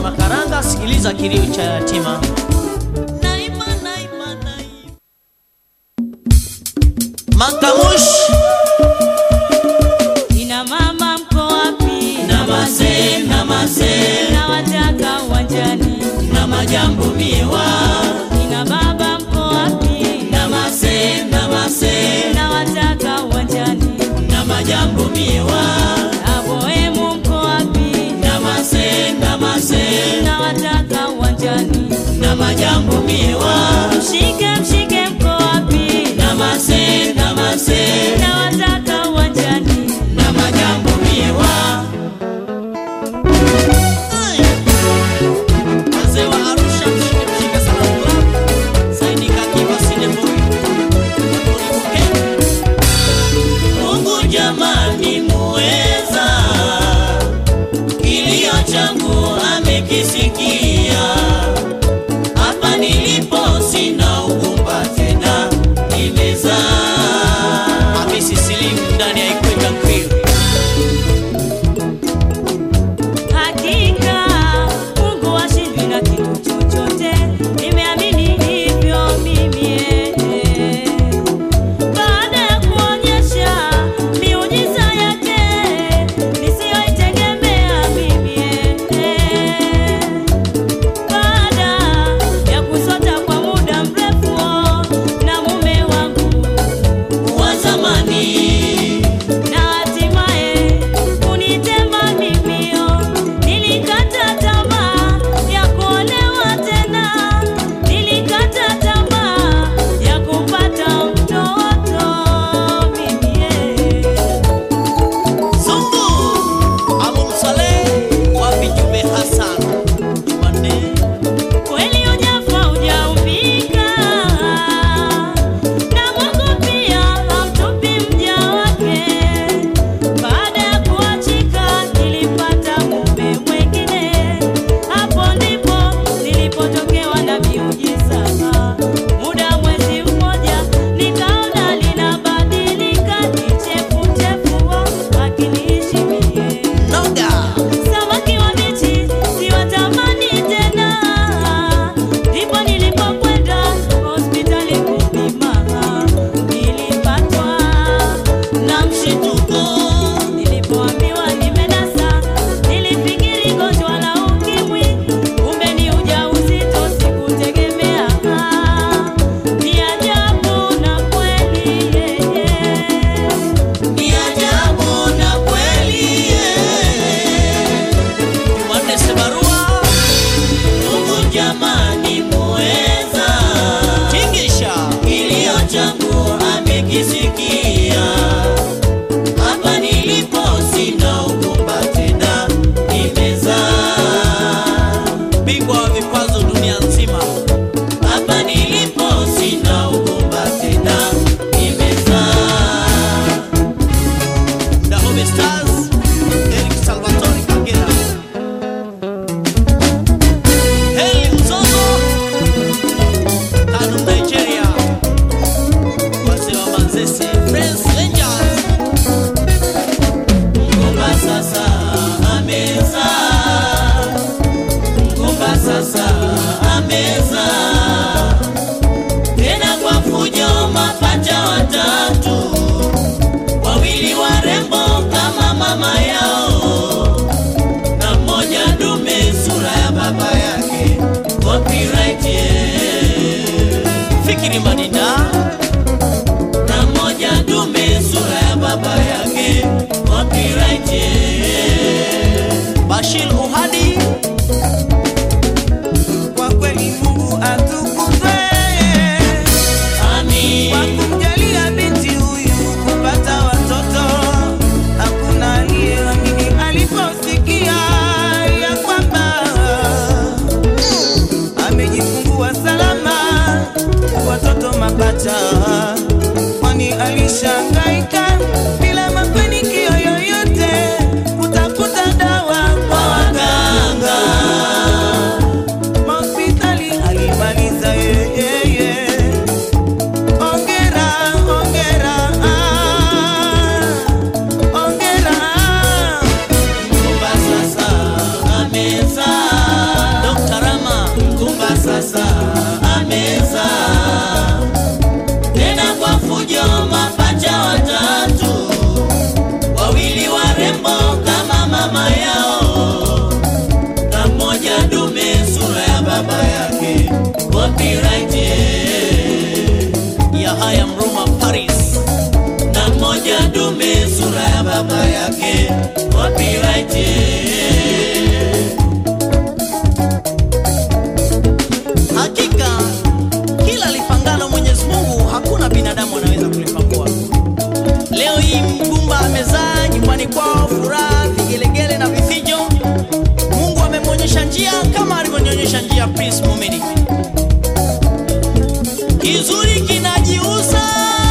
Makaranga, sikiliza kilio cha yatima. Naima, naima, naima. Makamush Ina mama mko wapi? Namase, namase, Nawataka uwanjani. na majambo miewa. Ina baba mko wapi? Namase, namase, Nawataka uwanjani. na majambo miewa. Aboemu mko wapi? Namase, namase, Nawataka uwanjani. na majambo miewa. Mshike mshike mko wapi? Namase, namase, Nawataka uwanjani. na majambo miewa. wazee wa Arusha, mshike mshike sana club. Saidi Kakiwa Sineboy. Mungu jamani muweza, kilio changu amekisikia. Hapa nilipo sina ugumba tena, nimezaa. Hamisi Slim ndani ya Ikweta Grill. Hakika Mungu hashindwi na kitu chochote, nimeamini hivyo mimi. eh. Baada ya kuonyesha miujiza yake nisiyoitegemea mimi. eh. Baada ya kusota kwa muda mrefu na mume wangu wa zamani na hatimaye kunitema mimio. Nilikata tamaa ya kuolewa tena, nilikata tamaa ya kupata mtoto mimi. Zungu Abu Saleh wapi Jumbe Hassan Jumanne Kweli ujafa ujaumbika, na Mungu pia hamtupi mja wake. Baada ya kuachika nilipata mume mwengine, hapo ndipo nilipotokewa na miujiza. Muda mwezi mmoja nikaona linabadilika, ni chefuchefu akiniishi mie Noga Samaki wabichi siwatamani tena, ndipo nilipokwenda hospitali kupima. Nilipatwa na mshituko nilipoambiwa nimenasa. Nilifikiri gonjwa la ukimwi, kumbe ni ujauzito, sikutegemea. Ni ajabu na kweli yeye ni ajabu na kweli eh. Jumanne Sebarua Mungu jamani muweza, Tingisha kilio changu amekisikia. Hapa nilipo sina ugumba tena, nimezaa. bingwa wa vikwazo dunia nzima Hapa nilipo sina ugumba tena, nimezaa. Dahomey Stars Eric Salvatore Kagera Heli Mzozo Kanu Nigeria wazee wa Manzese Friends Rangers Mgumba sasa ameza, mgumba sasa ameza, tena kwa fujo, mapacha watatu, wawili warembo kama mama yao, na mmoja dume sura ya baba yake. Copyright yeah. Fikiri Madida na mmoja dume sura ya baba yake. Copyright yeah. Bashir Uhadi Kwa kweli Mungu atukuzwe Amin. kwa kumjalia binti huyu kupata watoto. Hakuna aliyeamini aliposikia ya kwamba amejifungua salama watoto mapacha, kwani alishangaika bila mafanikio yoyote kutafuta dawa kwa waganga hospitali alimaliza yeye. Ongera, ongera, ah, ongera. Mgumba sasa amezaa, copyright Hakika kila lipangalo Mwenyezi Mungu hakuna binadamu anaweza kulipangua. Leo hii mgumba amezaa nyumbani kwao, furaha, vigelegele na vifijo. Mungu amemwonyesha njia kama alivyonyonyesha njia Prince Mumini. Kizuri kinajiuza,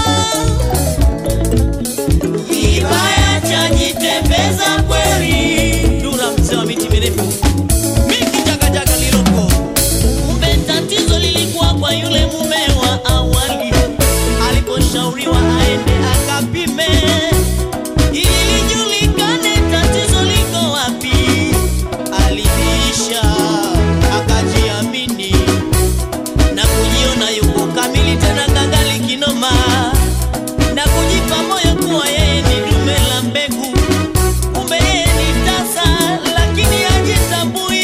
kibaya chajitembeza kweli Dura mzee wa miti mirefu, Miki jagajaga liloko kumbe tatizo lilikuwa kwa yule mume wa awali aliposhauriwa aende akapime ili lijulikane tatizo liko wapi aliisha akajiamini na kujiona yuko kamili tena kangali kinoma na kujipa moyo kuwa yeye ni dume la mbegu kumbe yeye ni tasa lakini hajitambui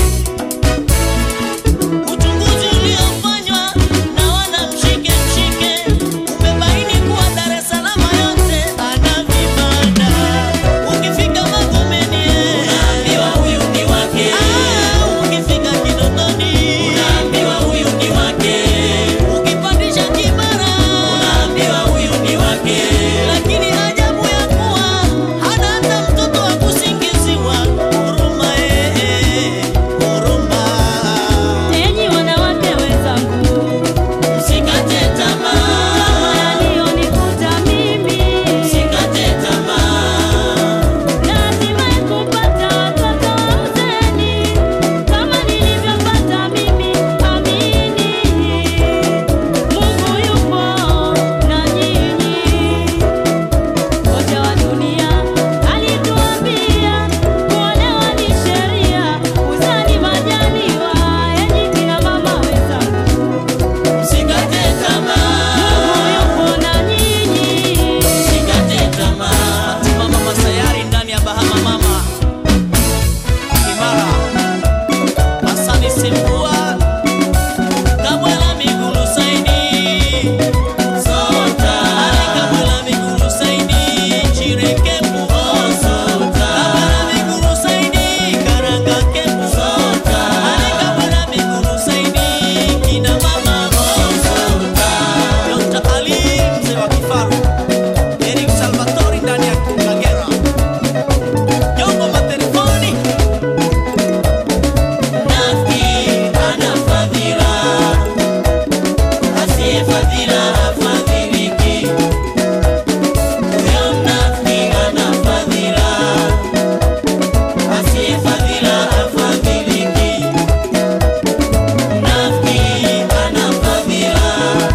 uchunguzi uliofanywa na wana mshike mshike umebaini kuwa Dar es Salaam yote ana vibanda ukifika Magomeni unaambiwa huyu ni wake ah, ukifika Kinondoni unaambiwa huyu ni wake ukipandisha Kimara unaambiwa huyu ni wake lakini ajabu ya kuwa hana hata mtoto wa kusingiziwa huruma eh, huruma Enyi wanawake wenzangu, Usikate kama tamaa, yaliyonikuta mimi, usikate tamaa, lazima kupata watoto wa uzeni kama nilivyopata mimi. Amini, Mungu yupo na nyinyi. Kocha wa dunia alituambia kuolewa ni sheria, uzani majaliwa. Enyi kina mama wenzangu, usikate tamaa, Mungu yupo na nyinyi. usikate tamaa. mama masayari ndani ya bahama mama imara hasani sembua Kabwela migulu saini, sota. Ale kabwela migulu saini, chireke mbuho, sota. Kabwela migulu saini, karanga kembu, sota. Ale kabwela migulu saini, kina mama mo, sota. dr ali mzee wa kifaru eric salvatori ndani ya kagera jongo matelefoni Nafiki ana fadhila, asiye fadhila hafadhiliki. Huyo mnafiki ana fadhila, asiye fadhila hafadhiliki. Mnafiki ana fadhila,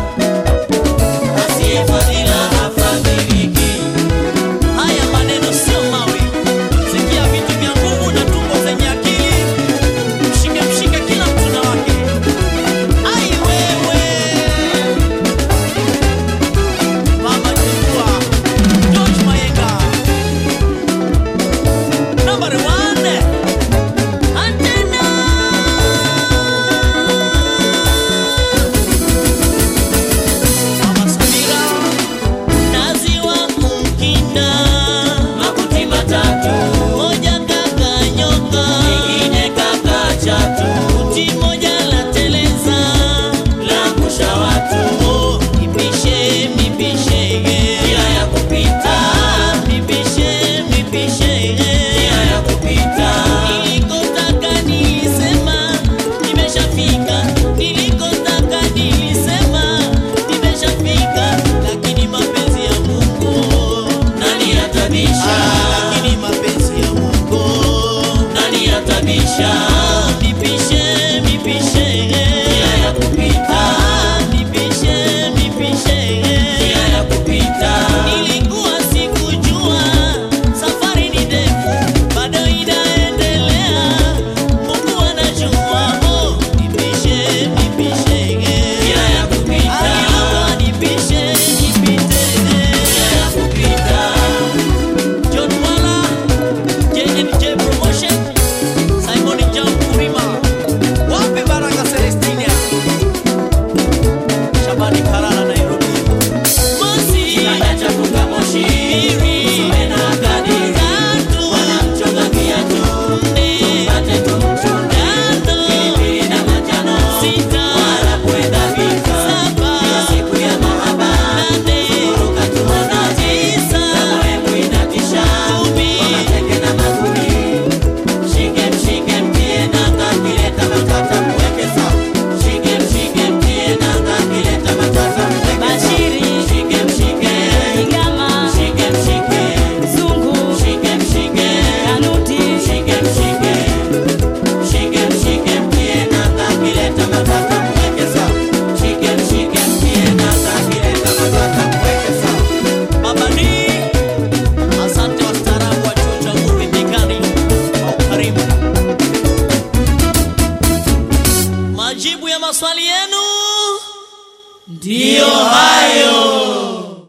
asiye fadhila hafadhiliki. haya maneno sio mawe sikia vitu vya nguvu na tumbo zenye akili mshike mshike kila mtu na wake ai wewe maswali yenu ndiyo hayo